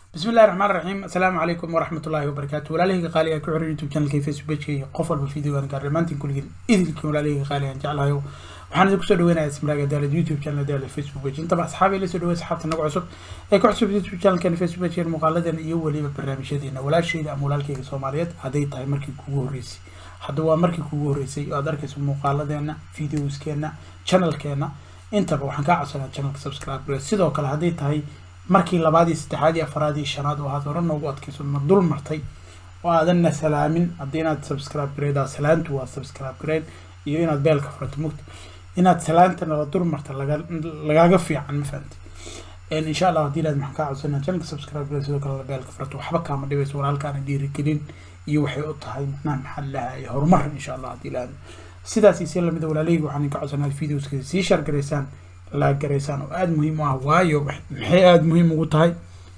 bismi illahi raxmaan raxiim assalaamu calaykum waraxmat ullaahi wabarakaatu walaalahayga qaaliga ku xiran youtube channelka facebook pageka qof walba videogan gaar dhammaantiin kulligin idilkii walaalahayga qaaligan jeclahayo waxaan idinku soo dhaweynayaa ismaraaga daalad youtube channel daalad facebook page intaba asxaabi la soo dhawey asxaabta nagu cusub ee ku cusub youtube channelkan facebook page muuqaaladan iyo weliba barnaamijyadeena walaashayda ama walaalkayga soomaaliyeed hadday tahay markii kugu horreysay hadda waa markii kugu horreysay oo aad arkayso muuqaaladeena videoskeena channelkeena intaba waxaan kaa codsanaa channelka subscribe gare sidoo kale hadday tahay markii labaad iyo saddexaad iyo afaraad iyo shanaad oo aad hore noogu adkayso ma dul martay oo aadanna salaamin haddii inaad subscribe gareedaa salaantu waa subscribe gareen iyo inaad beelka furato mugta inaad salaantana la dul marta laga lagaaga fiican ma fahamti insha allah haddii ilaad maxaan kaa codsanaa channelka subscribe gare sidoo kale beelka furato waxba kaama dhibayso walaalkaana dhiirigelin iyo waxay u tahay macnaha maxaa lahay horumar insha allah haddii ilaad sidaas iyo si lamida walaalahayga waxaan idinka codsanaa videoska sii share gareysaan laa garaysaan oo aada muhiim u ah waayo maxay aada muhiim ugu tahay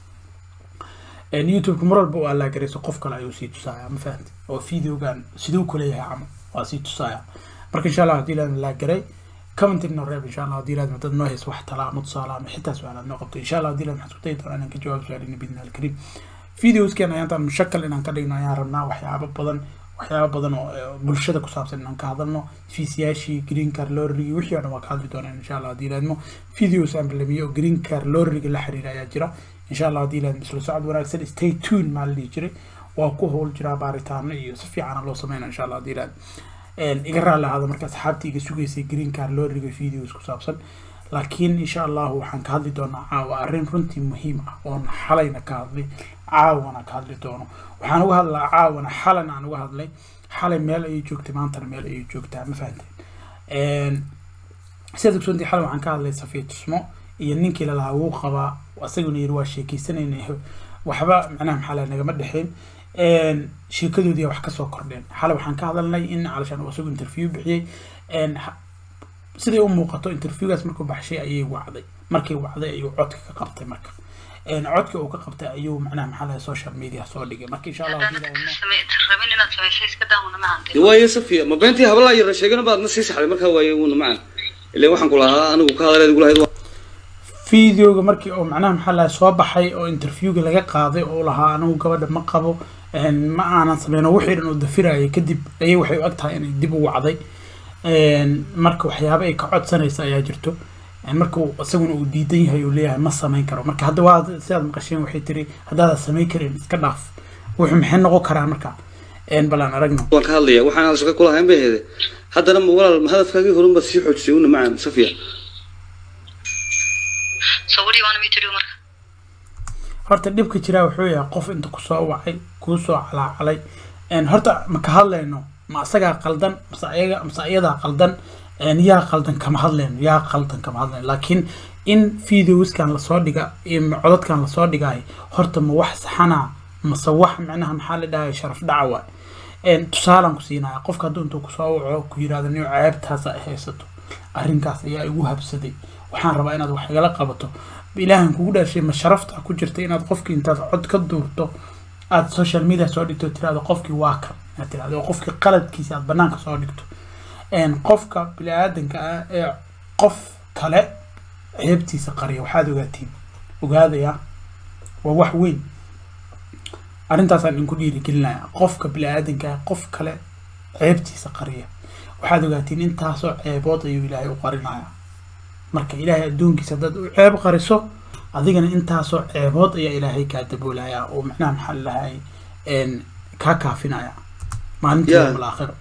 youtube-ka mar walba oo aa laa garayso qof kale ayuu sii tusaaya ma fahamti oo videogan siduu kuleeyahay camal waa sii tusaaya marka insha allah haddii ilaad laa garay commenting noo reeb insha allah haddii ilaad dad noo hayso wax talaa ama tusaala ama xitaa su-aalaad noo qabto insha allah haddii ilaad maxaan isku dayi doonaa inaan ka jawaab su-aalina bidna alkariim videoskan ayaantaan mushakal inaan ka dhigno ayaan rabnaa waxyaabo badan waxyaaba badan oo bulshada ku saabsan inaan ka hadalno fiisyaashii green car lorrigi wixii o dhan waa ka hadli doonaan insha allah haddii ilaadmo videos aan balamiyo oo green car lorriga la xiriira ayaa jira insha allah haddii ilaadmo isla socod wanaagsan stay tune maa la dhihi jiray waa ku howl jiraa baaritaano iyo si fiicana loo sameyna insha allah haddii ilaad iga raalli ahaada marka asxaabtii iga sugaysay green car lorriga videos ku saabsan laakiin insha allahu waxaan ka hadli doonaa caawa arrin runtii muhiim ah oon xalayna ka hadlay caawana ka hadli doono waxaan uga hadlaa caawana xalana aan uga hadlay xalay meel ayay joogtay maantana meel ayay joogtaa ma fahanteen sidaad ogsoontii xalay waxaan ka hadlay safiya tusmo iyo ninkii lalahaa wuu qabaa asaguna yiri waa sheekeysanayna waxba macnaha maxaa la nagama dhexeen sheekadoodii wax kasoo kordheen xalay waxaan ka hadalnay in calashaan uu isagu interview bixiyey siday u muuqato interviewgaas markuu baxshay ayay wacday markay wacday ayuu codka ka qabtay marka codka uu ka qabtay ayuu macnaha maxaa lahay social media soo dhigay marka insha allah waayo safiya ma beentii habalaa yara sheegana baadna sii saxday markaa waaye wuuna macan ile waxaan ku lahaa anigu ka hadaleed ugu lahayd videoga markii oo macnaha maxaa lahay soo baxay oo interviewga laga qaaday oo lahaa anigu gabadha ma qabo ma aanan sameyno wixii dhan uu dafirayay kadib ayay waxay u ag tahay inay dib u wacday marka waxyaaba ay ka codsanaysa ayaa jirto marka isaguna uu diidan yahay uu leeyahay ma samayn karo marka hadda waa sidaad maqasheen waxay tiri haddaada samayn karin iska dhaaf wuxuu maxay noqon karaan marka bal aan aragno waan ka hadlaya waxaan aan shaqo kulahayn bay heede haddana ma walaal hadafkaagii horun baad sii xoojisay una macaan safiya horta dhibka jiraa wuxuu yahay qof inta kusoo wacay kuusoo calaacalay horta ma ka hadlayno ma asagaa qaldan mase ayaga mase ayadaa qaldan yaa qaldan kama hadlayno yaa qaldan kama hadlayno laakiin in videoskan lasoo dhiga codadkan lasoo dhigaayo horta ma wax saxana mase wax macnaha maxaa la dhahay sharaf dhaca waay tusaalaan ku siinaya qofka hadduu intuu kusoo waco ku yirahdo nin ceebtaas ay haysato arrinkaas ayaa igu habsaday waxaan rabaa inaad wax igala qabato ilaahan kugu dhaashay ma sharafta ku jirta inaad qofkii intaad cod ka duurto aad social media soo dhigto tirahdo qofkii waa kan aad tirahdo oo qofkii qaladkiisa aad banaanka soo dhigto qofka bini-aadanka ah ee qof kale ceebtiisa qariya waxaad ogaatiin ogaadaya waa wax weyn arrintaasaan idinku dhiirigelinaya qofka bini-aadanka ah qof kale ceebtiisa qariya waxaad ogaatiin intaasoo ceebood ayuu ilaahay u qarinaya marka ilaahay adduunkiisa haddaad u ceeb qariso adigana intaasoo ceebood ayaa ilaahay kaa daboolaya oo macnaha maxaa lalahay kaa kaafinaya maalintii yawmal aakhira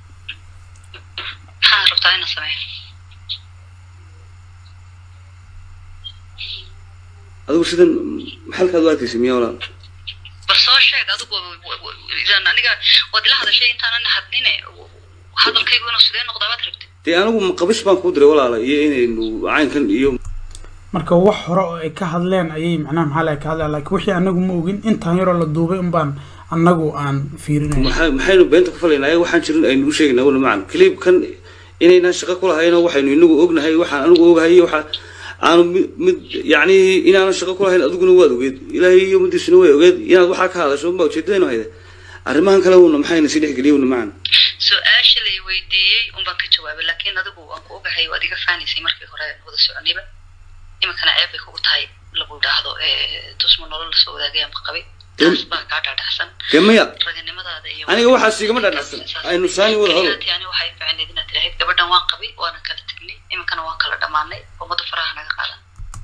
adigu sidan maxalkaad u arkaysay miyaa walaal bal soo sheeg adigu aniga waad ila hadashay intaanan hadline hadalkaygu inuu sidee noqdaa baad rabtay dee anigu maqabish baan kuu diray walaala iyo inaynu caynkan iyo marka wax hore oo ay ka hadleen ayay macnaha maxaa laga ka hadleen laakiin wixii anagu ma ogin intaan yaroo la duubay unbaan anagu aan fiirinay maxay maxaynu beenta ku falaynaa ayaga waxaan jirin aynu u sheegaynaa wala macan clipkan inaynaan shaqo ku lahayno waxaynu inagu ognahay waxaan anigu ogahay waxa aanu mid yacni inaanan shaqo ku lahayn adiguna waad ogeed ilaahay iyo umadiisuna way ogeed inaad waxaa ka hadasho unbaa ujeedadaynu hayde arrimahan kale uuna maxayna sii dhexgeliya una macan su-aasha lay weydiiyey unbaan ka jawaabay laakiin adigu waan ku ogahay waad iga faanaysay markii hore wada soconayba iminkana ceeb bay kugu tahay lagu idhaahdo tusma nolol lasoo wadaagaya ayaan qabay Dem- taas baa kaa dhaadhacsan dee maya raganimadaada iyo Aniga waxaas igama dhaadhacsan. Aynu saani wada hadlo. Keliyaati ani waxay ficneed inaad tirahayd gabadhan waan qabay waana kala tegnay iminkana waan kala dhammaanay ummada faraha naga qaadan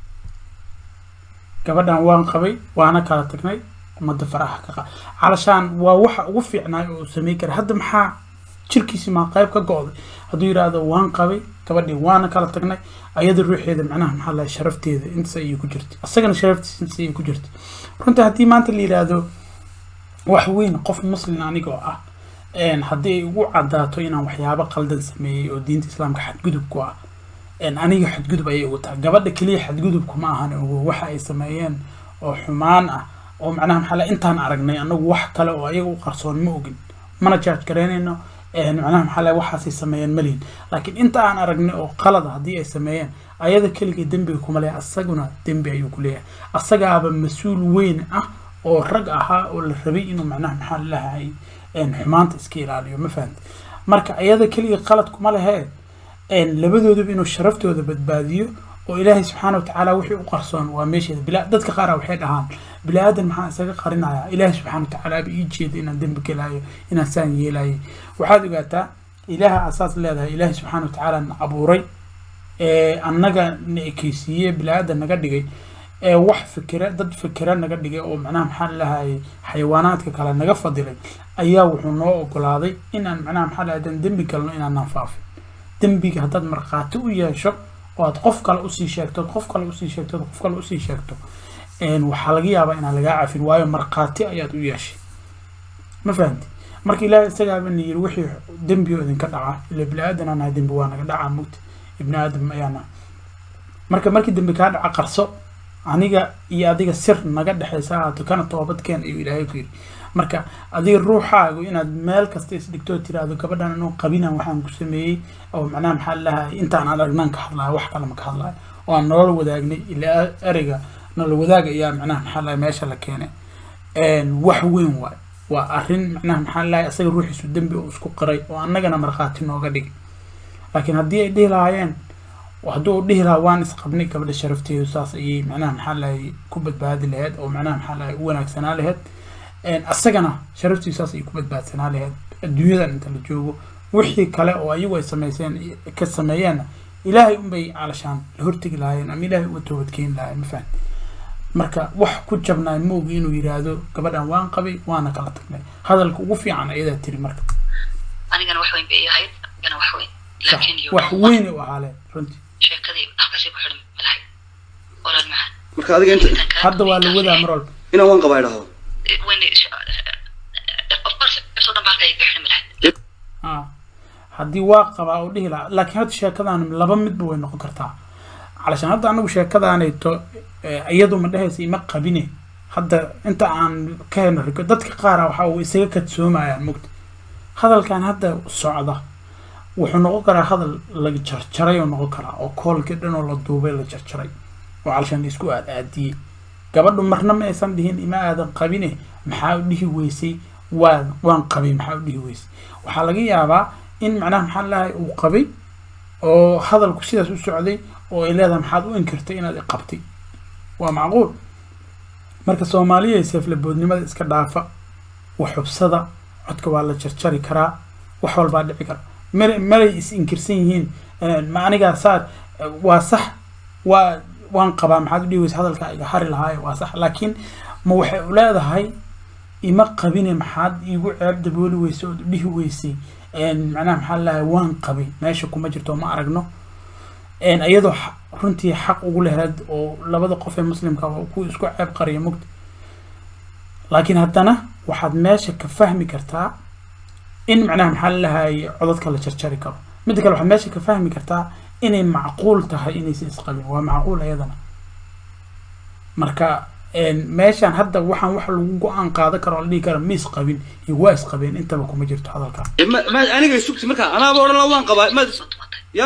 gabadhan waan qabay waana kala tagnay ummadda faraha ka qa calashaan waa waxa ugu fiicnaay oo uu sameyn kara hadda maxaa jirkiisi maa qayb ka go-day hadduu yidhaahdo waan qabay gabadhii waana kala tagnay ayada ruuxeeda macnaha maxaa lahay sharafteeda intaas ayay ku jirtay asagana sharaftiisa intaas ayay ku jirtay runtii haddii maanta la yidhaahdo wax weyn qof muslim anigoo ah een haddii ay ugu cadaato inaan waxyaabo qaldan sameeyey oo diinta islaamka xadgudub ku ah een aniga xadgudub ayay ugu tahay gabadha keliya xadgudubku ma ahan ogo waxa ay sameeyeen oo xumaan ah oo macnaha maxaa la intaan aragnay anagu wax kale oo ayaga u qarsoon ma ogin mana judge garaynayno een macnaha maxaa la waxaasay sameeyeen malihin laakiin inta aan aragnay oo qalad ah haddii ay sameeyeen ayada keligii dembiga kuma leeyahay asaguna dembi ayuu ku leeyahay asagaaba mas-uul weyn ah oo rag ahaa oo la rabay inuu macnaha maxaa lahay xumaanta iska ilaaliyo ma fahamti marka ayada keliga qalad kuma lehe een labadooduba inuu sharaftooda badbaadiyo oo ilaahay subxaana watacaala wixii u qarsoon waa meesheeda bila dadka qaara waxay dhahaan bini aadan maxaa isaga qarinayaa ilaahay subxaana watacaala ba ii jeeda inaan dembi gelayo inaan saan yeelayo waxaad ogaataa ilaaha asaas leedahay ilaahay subxaana watacaala na abuuray ee annaga na ekeysiiye bini aadan naga dhigay ee wax fikira dad fikira naga dhigay oo macnaha maxaa lahayay xayawaanaadka kale naga fadilay ayaa wuxuu noo ogolaaday inaan macnaha maxaa lahay haddaan dembi galno inaanaan faafin dembiga haddaad markhaati u yeesho oo aad qof kale usii sheegto ood qof kale usii sheegto ood qof kale usii sheegto een waxaa laga yaabaa inaan lagaa cafin waayo markhaati ayaad u yeeshay ma fahamti marka ilaahay isagaaba na yiri wixii dembi oo idinka dhaca ila bini aadan aan nahay dembi waa naga dhacaa mugta ibni aadam ayaana marka markii dembi kaa dhaca qarso aniga iyo adiga sir naga dhexaysa ahaato kana toobadkeen ayuu ilaahay ku yidhi marka adiga ruuxaagu inaad meel kasta isdhigtoo tiraahdo gabadhan inuu qabinan waxaan ku sameeyey oo macnaha maxaa lahay intaan aan aragnaan ka hadlayo wax kale ma ka hadlayo oo aan nolol wadaagnay ilaa ereyga nolol wadaag ayaa macnaha maxaa lahay meesha la keenay wax weyn waay waa arrin macnaha maxaa lahay asaga ruuxiisu dembi uu isku qiray oo annagana markhaati nooga dhigay laakiin haddii ay dhihi lahaayeen hadduu u dhihi lahaa waan isqabnay gabadha sharafteedu saas ayay macnaha maxaa lahay ku badbaadi lahayd oo macnaha maxaa lahay u wanaagsanaa lahayd asagana sharaftiisu saas ayay ku badbaadsanaa lahayd adduunyadan inta la joogo wixii kale oo ayagu ay sameyseen ka sameeyeenna ilaahay unbay calashaan la hortegi lahaayeen ama ilaahay uga toobadkeeni lahaayeen ma fahan marka wax ku jabnaay moogi inuu yidhaahdo gabadhan waan qabay waana kala tagnay hadalka ugu fiican ayadaa tiri marka anigana wax weyn bay ii ahayd anigana wax weyn Sax, laakiin you wax know what? weyn u ahaa leh runtii sheekadii halkaasay ku xidhan malahay walaal macaan marka adiga inta Intaan kaa hadda waa la duubay wadaa tahay. mar walba inaan waan qabaa idhaahdo when of course episode dhan baa halkaa iga xidhan malahay ah haddii waa qabaa oo dhihi lahaa laakiin hadda sheekadan laba midba way noqon kartaa calashaan hadda anagu sheekadaanayto eh, iyadu ma dhehaysa ima qabine hadda inta aan ka helno riko dadka qaara waxa uu isaga kadsoomayaan mugta hadalkan hadda socda wuxuu noqon karaa hadal la jarjaray oo noqon karaa oo koolkii dhan oo la duubay la jarjaray oo calashaan la isku aad aadiyey gabadhu marna ma aysan dhihin ima aadan qabine maxaa u dhihi weysay waan waan qabay maxaa u dhihi weysay waxaa laga yaabaa in macnaha maxaa lahay uu qabay oo hadalku sidaas u socday oo ay leedahay maxaad u inkirtay inaad i qabtay waa macquul marka soomaaliya seeflaboodnimada iska dhaafa waxubsada codka waa la jarjari karaa wax walbaa dhici kara mar maray is inkirsan yihiin eh, ma anigaa saa eh, waa sax waa waan qabaa maxaad u dhihi weysa hadalkaa iga hari lahaaye waa sax laakiin ma waxay u leedahay ima qabine maxaad iigu ceeb dabooli weysay ood u dhihi weysay een, macnaha maxaa lahay waan qabay meesha kuma jirto ma aragno een, iyadoo xa- runtii xaq ugu leheed oo labada qof ee muslimka waa ku isku ceeb qariya mugta laakiin haddana waxaad meesha ka fahmi kartaa in macnaha maxaa lahay codadka la jarjari karo midda kale waxaad meesha ka fahmi kartaa inay macquul tahay inaysan isqabin waa macquul ayadana marka een, meeshaan hadda waxaan wax lagu go-aan qaadan karo oo la dhihi kara ma isqabin iyo waa isqabeen intaba kuma jirto hadalka Eh, ma ma aniga sugti marka anaaba odhan la waan qabaa ma soo tumatay ya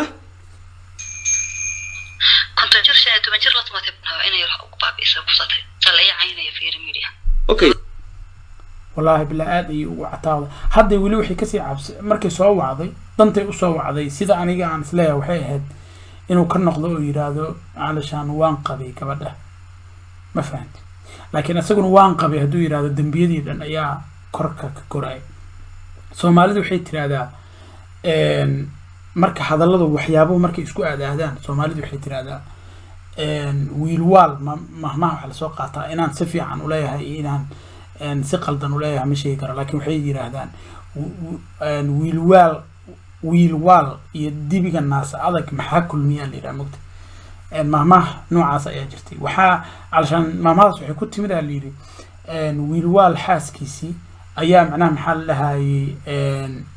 konton jir shan iyo toban jir la tumatay baan rabaa inay wax ugu baabi'isa kusatay sala ii caynaya fiiri media okay wallaahi bilaa aad ayay ugu cataawda hadda weli waxay kasii cabsi markay soo wacday dantay usoo wacday sida aniga aan isleeyahay waxay ahayd inuu ka noqdo oo yidhaahdo calashaan waan qabay gabadha ma fahanti laakiin isaguna waan qabay hadduu yidhahdo dembiyadii dhan ayaa korka ka koraya soomaalidu waxay tirahdaa een, marka hadalladu waxyaabuhu markay isku aadaadaan soomaalidu waxay tirahdaa een, wiilwaal ma- mahmaha waxaa lasoo qaataa inaan si fiican uleeyahay iyo inaan een, si qaldan uleeyahay ma sheegi karo laakiin waxay yidhaahdaan wi- wi- een, wiilwaal wiilwaal iyo dibiga naasa adag maxaa kulmiyaa la yidhaha mogta een, mahmaha noocaas ayaa jirtay waxaa alshaan mahmahadaas waxay ku timid aa layidhi een, wiilwaal xaaskiisii ayaa macnaha maxaa la dhahayey een,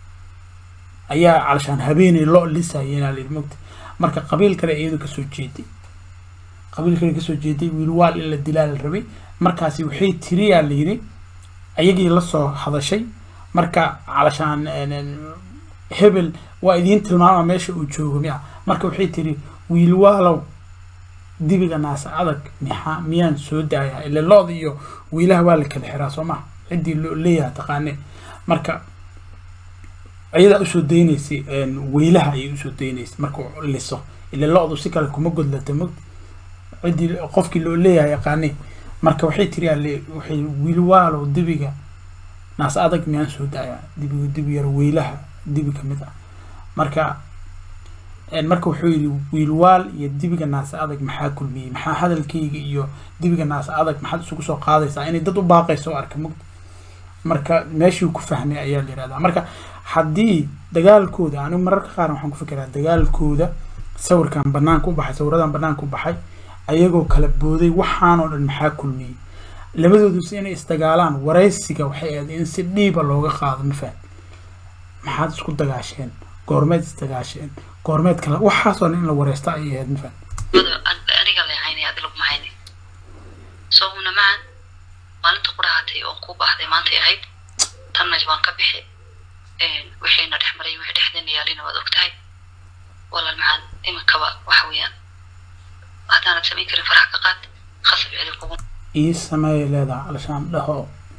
ayaa alshaan habeenay lo lisayeen aa layidhi mogta marka qabiil kale iyadu kasoo jeeday qabiil kale kasoo jeeday wiilwaal in la dilaa la rabay markaasi waxay tiriyaa la yidhi ayagii lasoo hadashay marka calashaan een, een, hebel waa idiin tilmaama meesha uu joogo miya marka waxay tiri wiilwaalow dibiga naasa adag maxaa miyaan soo daayaa ile lo-da iyo wiilaha waa la kala xiraa soo maha ciddii loo leeyahay taqaane marka ayadaa usoo daynaysay een, wiilaha ayay usoo daynaysay markuu liso ile lo-du si kale kuma godlata mog ciddii qofkii loo leeyahay yaqaane marka waxay tiri ale waxay wiilwaalow dibiga naas adag miyaan soo daayaa dibiga dibi yar wiilaha dibi ka mid ah marka een, marka wuxuu yidhi wiilwaal iyo dibiga naasa adag maxaa kulmiyey maxaa hadalkayga iyo dibiga naasa adag maxaad isugu soo qaadaysaa inay dad u baaqayso oo arka mugdi marka meeshii ku fahmay ayaa la yihahdaa marka haddii dagaalkooda anigu mararka qaar waxaan ku fikiraa dagaalkooda sawirkan banaanka u baxay sawiradan banaanka u baxay ayagoo kala booday waxaanoo dhan maxaa kulmiyey labadoodus inay isdagaalaan waraysiga waxay ahayd in si dhiiba looga qaado ma faham maxaad isku dagaasheen goormeed isdagaasheen goormeed kale waxaasoo dhan in la wareysto ayay ahayd ma faham mada an- aniga leexaynay adi laguma haynay sababna macan maalinta qurahatay oo ku baxday maantay ahayd tanna baan ka bixi een, wixiina dhex maray wixii dhexdeena yaalina waad ogtahay walaal macan iminkaba waxa weeyaan haddaanad samayn karin faraha ka qaad khasab cidi kugu ii sameeyay leedahay alashaan dhaho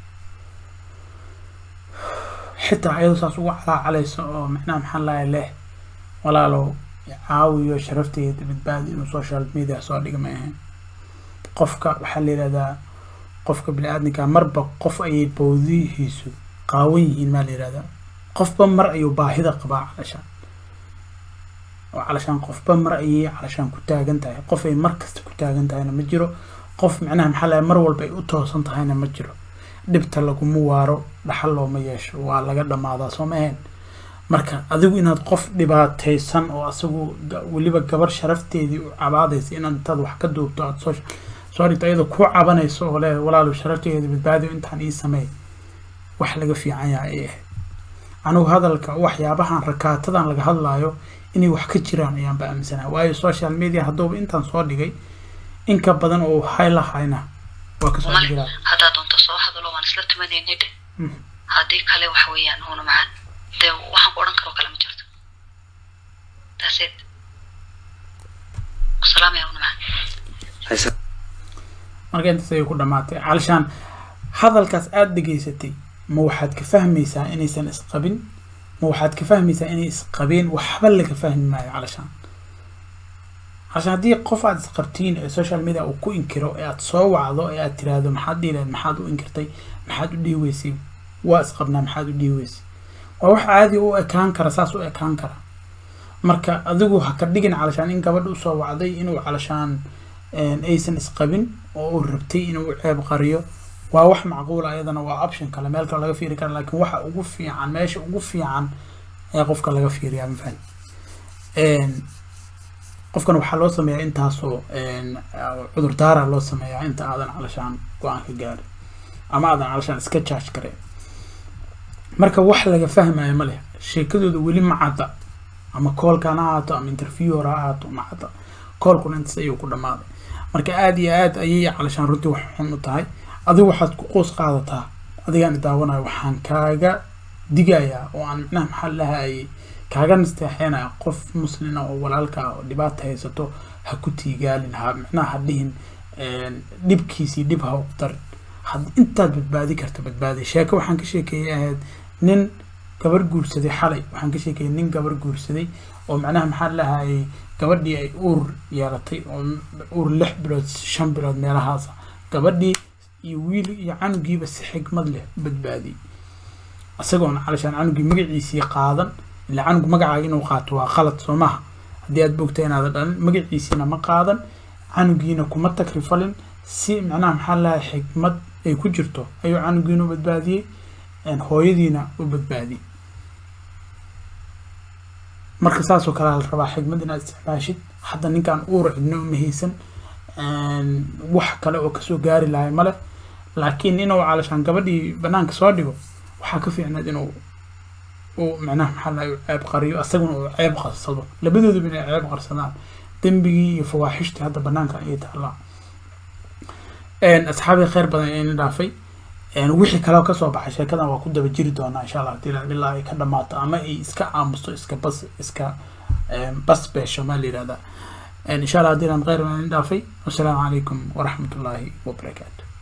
xitaa ayadoo saas ugu calaacalayso oo macnaha maxaa lahay leh walaalow caawiyo sharafteyda badbaadi inuu social media soo dhiga ma ahayn qofka waxaa la yidhahdaa qofka bini-aadamka marba qof ayay bawdihiisu qaawan yihiin maa la yidhahdaa qofba mar ayuu baahida qabaa calashaan oo calashaan qofba mar ayay calashaan ku taagan tahay qof ay mar kasta ku taagan tahayna ma jiro qof macnaha maxaa lahay mar walba ay u toosan tahayna ma jiro dhibta laguma waaro dhaxal looma yeesho waa laga dhammaadaa soo ma ahayn marka adigu inaad qof dhibaataysan oo asagu ga- weliba gabar sharafteedii u cabaadaysa inaad intaad wax ka duubto aad soo soo dhigto iyadoo ku cabanayso oo le walaalow sharafteeda badbaadiyo intaan ii sameey wax laga fiican yahay ay ahayd anigu hadalka waxyaabahan rakaatadan laga hadlaayo inay wax ka jiraan ayaanba aaminsanahay waayo social media hadduuba intaan soo dhigay in ka badan oo hay lahayna waa kasoo male jiraa haddaa doonto soo hadalo waan isla tumanaynay dheh Mm. haddii kale waxa weeyaan huna macan dee waxaan ku odhan karoo kale ma jirto that's it wasalaamaya huna macan haysa marka intaas ayay ku dhamaatay calishaan hadalkaas aada dhegaysatay ma waxaad ka fahmaysaa inaysan isqabin ma waxaad ka fahmaysaa inay isqabeen waxba laga fahmi maayo calishaan calishaan haddii qof aad isqabtiin ee social media uu ku inkiro ee aad soo wacdo ee aad tiraahdo maxaad dhihi lahayd maxaad u inkirtay maxaad u dhihi weysay waa isqabnaa maxaad u dhihi weysay waa wax caadi u ekaan kara saas u ekaan kara marka adigu ha ka dhigin calashaan in gabadha usoo wacday inuu calashaan een, aysan isqabin oo uu rabtay inuu ceeb qariyo waa wax macquul ayadana waa option kale meel kale laga fiiri kara laakiin waxa ugu fiican meesha ugu fiican ayaa qofka laga fiiriyaa mafahant qofkan waxaa loo sameeyaa intaasoo een, cudurdaara loo sameeyaa inta aadan calashaan go-aan ka gaarin ama aadan calashaan iska charge kareen marka wax laga fahmayo ma leh sheekadooda weli ma cadda ama koolkan ha ahaato ama interview hore ha ahaato ma cadda koolkuna intaas ayuu ku dhammaaday marka aada iyo aada ayay calashaan runtii wax xun u tahay adigu waxaad ku qoos qaadataa adigaan daawanayo waxaan kaaga digayaa oo aan micnaha maxaa lahayay kaaga nasteexeynaya qof muslina oo walaalka ah oo dhibaata haysato ha ku tiigaalin ha micnaha ha dhihin een, dhibkiisii dhib ha u darin had intaad badbaadi karta badbaadi sheeko waxaan ka sheekeeyay ahayd nin gabar guursaday xalay waxaan ka sheekeeyay nin gabar guursaday oo macnaha maxaa lahayay gabadhii ay uur yeelatay oo uur lix bilood shan bilood meelahaasa gabadhii iyo wiil iyo canugiiba si xigmad leh u badbaadiyey isagoona calashaan canugii magaciisii qaadan ilaa canug magacaaga inuu qaato waa qalad soo maaha haddii aad bogta inaadan dhalin magaciisiina ma qaadan canugiina kuma takrifalin si macnaha maxaa lahay xigmad ay ku jirto ayuu canugiina u badbaadiyey hooyadiina u badbaadiyey marka saasoo kale la rabaa xigmad inaad isticmaashid hadda ninkaan uur cidno uma haysan wax kale oo kasoo gaari lahay male laakiin inuu calashaan gabadhii banaanka soo dhigo waxaa ka fiicnayd inuu uu macnaha maxaa lahay ceeb qariyo asaguna uu ceeb qarsado labadooduba inay ceeb qarsadaan dembigii iyo fawaaxishtii hadda banaanka ayay taallaa asxaabii kheyr badan ayayna dhaafay wixii kaleo kasoo baxay sheekadan waa ku daba jiri doonaa insha allah hadii ilaa ay ka dhamaato ama ay iska aamusto iska bas iska bas beesho maa la yihahdaa insha allah hadii laan kheyr badan dhaafay wasalaamu calaykum waraxmat ullaahi wabarakaatu